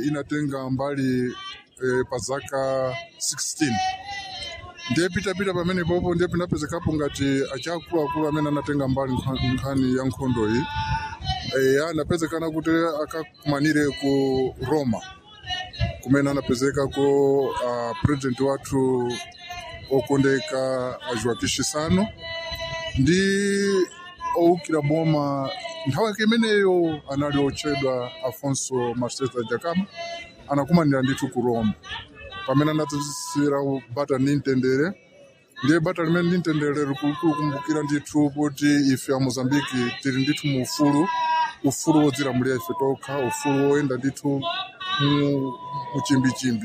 inatenga mbali eh, pa zaka 16 ndiye pitapita pamene popo ndiye pinapezekapo ngati achiakuluakulu amene anatenga mbali nkha- nkhani ya nkhondo iyi e, anapezekana kuti akakumanire ku roma kumene anapezeka ko uh, president wathu okondeka joaquim chissano ndi owukira boma nthawi yake imeneyo anali otchedwa afonso marceta jacama anakumanira ndithu ku roma pamene anadziwitsira bata ndi mtendere ndiye bata limene ndi mtendere likulukulu kumbukira ndithu kuti ife a mozambiki tili ndithu mu ufulu ufulu wodzilamulira ife tokha ufulu woyenda ndithu mu muchimbichimbi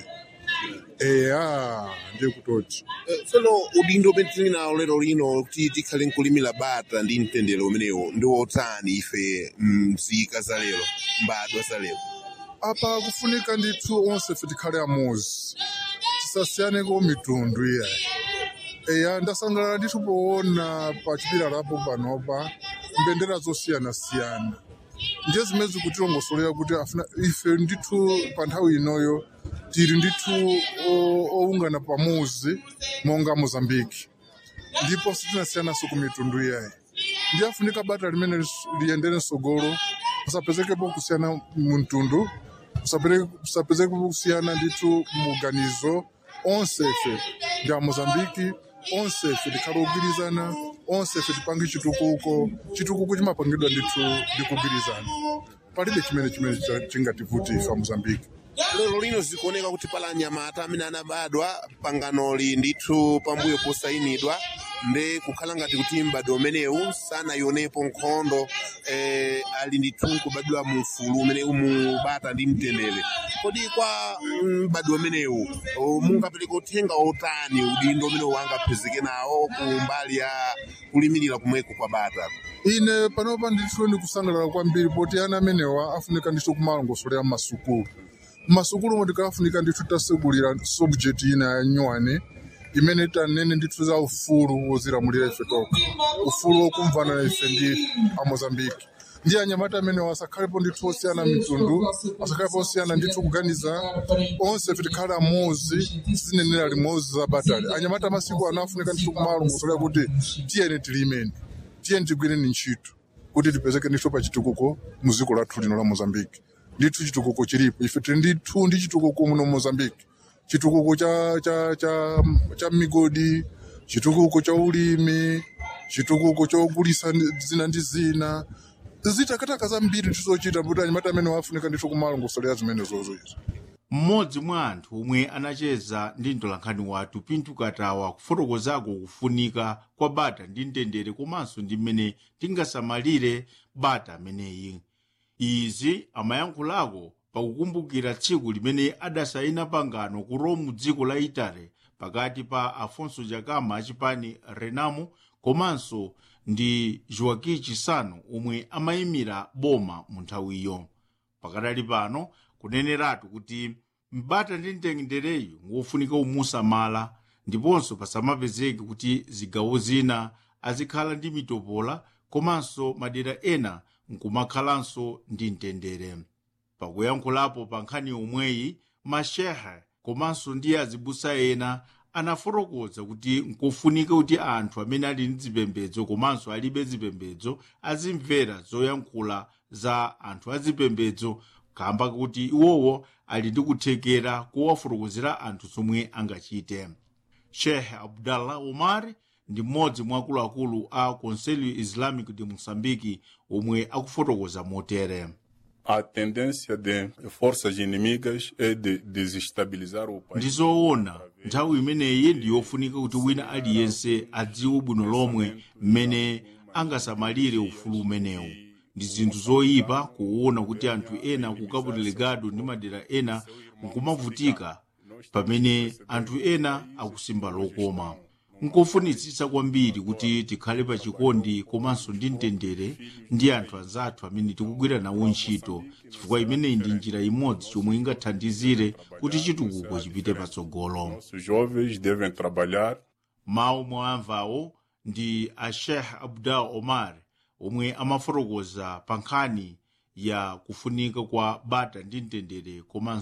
eya ndiye kutoti Eh, tsono udindo umene tili nawo lero lino kuti tikhale nkulimira bata ndi mtendere umenewo ndi wotani ife mzika za lero mbadwa za lero apa kufunika ndithu onse fe tikhale amuzi tisasiyaneko mitundu iyayi eya ndasangalala ndithu poona pa chipilalapo panopa mbendera zosiyanasiyana ndiye zimene zikutilongosolera kuti afuna ife ndithu pa nthawi inoyo tili ndithu o- owungana pamuzi monga mozambiki ndipo sitinasiyanaso ku mitundu iyayi ndiye afunika bata limene lis- liyendere msogolo kusapezekepo kusiyana mtundu kusapezekepo kusiyana ndithu muganizo onse ife ndi amozambiki onse ife tikhale ogwirizana onse ife tipange chitukuko chitukuko chimapangidwa ndithu ndi kugwirizana palibe chimene chimene cha- chingativuti ife amozambiki lero lino zikuoneka kuti pala anyamata amene anabadwa panganoli ndithu pambuyo posayinidwa ndi kukhala ngati kuti mbadwa umenewu sanayionepo nkhondo eh, ali ndithu nkubadwa mu ufulu umene umubata ndi mtendere kodi kwa mbadwa umenewu oh, mungapereka uthenga otani udindo umene wangaphezeke nawo ku mbali ya kulimirira kumweko kwa bata ine panopa ndithu ndikusangalala kwambiri poti ana amenewa afunika ndithu kumalongosolera mmasukulu mmasukulu mo tikafunika ndithu tasegulira subject ina ya nyuwani imene tanene ndithu za ufulu wozilamulira ife tokha ufulu wokumvana na ife ndi amozambiki ndi anyamata amenewa asakhalepo ndithu osiyana mitundu asakhalepo osiyana ndithu kuganiza onse tikhale amozi zinenera limodzi za batali anyamata amasiku anafunika ndithu kumalongosolera kuti tiyeni tilimeni tiyeni tigwireni ntchito kuti tipezeke ndithu pa chitukuko mu dziko lathu lino la mozambiki ndithu chitukuko chilipo ife tili ndithu ndi chitukuko muno mozambiki chitukuko cha, cha, cha, cha migodi chitukuko cha ulimi chitukuko chogulisa zina ndi zina zitakataka zambiri tizochita kuti anyamata amene wafunika ndithu kumalongosolera zimene zozoizo mmodzi mwa anthu omwe anacheza ndi mtolankhani wathu pinto katawa kufotokozako kufunika kwa bata ndi mtendere komanso ndi mmene tingasamalire bata ameneyi izi amayankhulako pakukumbukira tsiku limene adasayina pangano ku rome dziko la itali pakati pa afonso jacama achipani renamo komanso ndi joaquim chissano omwe amayimira boma mu nthawiyo pakadali pano kuneneratu kuti mbata ndi mtendereyu ngofunika umusamala ndiponso pasamapezeke kuti zigawo zina azikhala ndi mitopola komanso madera ena nkumakhalanso ndi mtendere pakuyankhulapo pa nkhani yomweyi mashehe komanso ndi azibusa ena anafotokoza kuti nkofunika kuti anthu amene ali ndi zipembedzo komanso alibe zipembedzo azimvera zoyankhula za anthu azipembedzo kamba kuti iwowo ali ndi kuthekera kuwafotokozera anthu zomwe angachite sheikh abdallah omar ndi mmodzi mwa akuluakulu a conselho islamic de moçambique omwe akufotokoza motere A tendência de forças inimigas é de desestabilizar o país. ndizoona nthawi imeneyi ndiyofunika kuti wina aliyense adziwe bwino lomwe mmene angasamalire ufulu umenewu ndi zinthu zoyipa kuona kuti anthu ena ku cabo delegado ndi madera ena nkumavutika pamene anthu ena akusimba lokoma nkofunitsitsa kwambiri kuti tikhale pa chikondi komanso ndi mtendere ndi anthu anzathu amene tikugwira nawo ntchito chifukwa imeneyi ndi njira imodzi chomwe ingathandizire kuti chitukuko chipite patsogolo Os jovens devem trabalhar mawu mwamvawo ndi a sheikh abdal omar omwe amafotokoza pa nkhani ya kufunika kwa bata ndi mtendere komanso